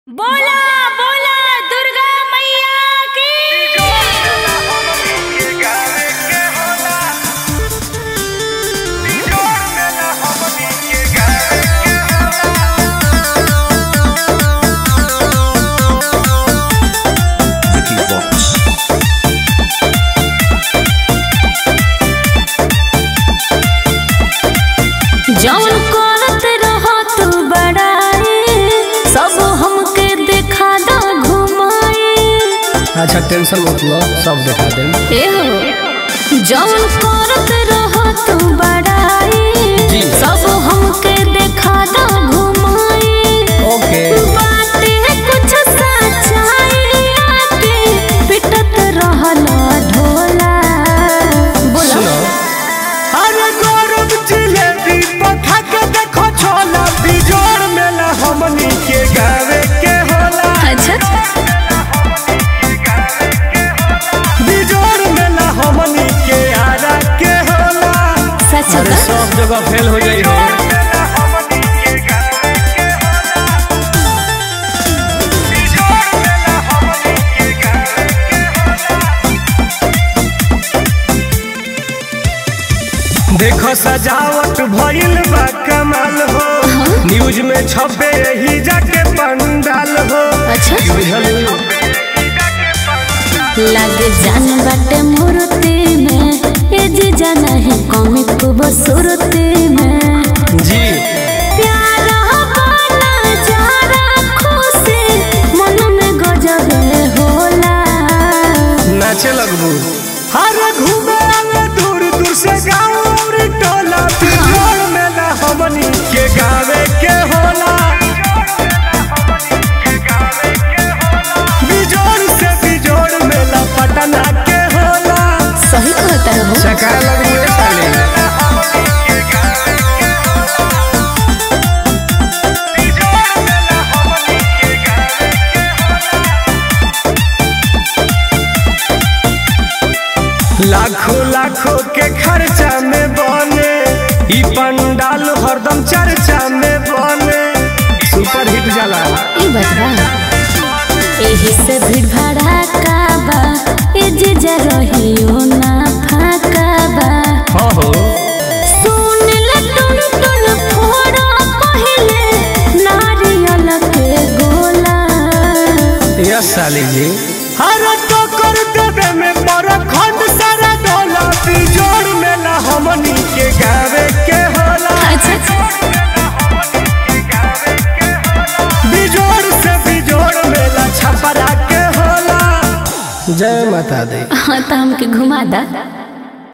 बोला बोला दुर्गा मैया की Vicky Fox. जौन करत रहो तू बड़ाई सब हमके देखा दो घुमाई अच्छा टेंशन मत लो सब दिखा देम ए हो जौन करत रहो तू बड़ाई जी। सब हमके देखा दो घुमाई ओके बाटे कुछ सच्चाई आके पिटत रहला ढोला बोला सुनो अरे गौरव जिलेबी पखा के देखो छोला बिजोड़ मेला हमनी के गावे के होला अच्छा बिजोड़ मेला हमनी के आरा के होला सच अरे बा? सब जगह फेल हो जाई रे देखो सजावट भइल बा कमाल हो न्यूज में छपे ही जाके पंडाल हो अच्छा बुझल लगे जान बाटे मूर्ति में ए जी जाना है कमी खूब सुरती में जी प्यारा वाला जारा खुशी मन में गजब होला नाचे लगबू हर घूमे आवे दूर दूर से गाँव और टोला बिजोड़ मेला हमनी के गावे के होला बिजोड़ से बिजोड़ मेला पटना के होला सही कहता हो चका लगबू ए साले लाखों लाखों के खर्चा में बने ई पंडाल हरदम चर्चा में बने सुपर हिट जाला ई बतवा एही से भीड़ भड़ाका बा ए जी जा रहियो ना फाका बा हाँ हो सुन ले टुन टुन फोड़ा पहले नारियल के गोला यस साली जी हर टोकर देवे में बड़ा खंड सारा डोला बिजोड़ मेला हमनी के गावे के होला अच्छा बिजोड़ से बिजोड़ मेला छपरा के होला जय माता दी हाँ तो हमके घुमा दा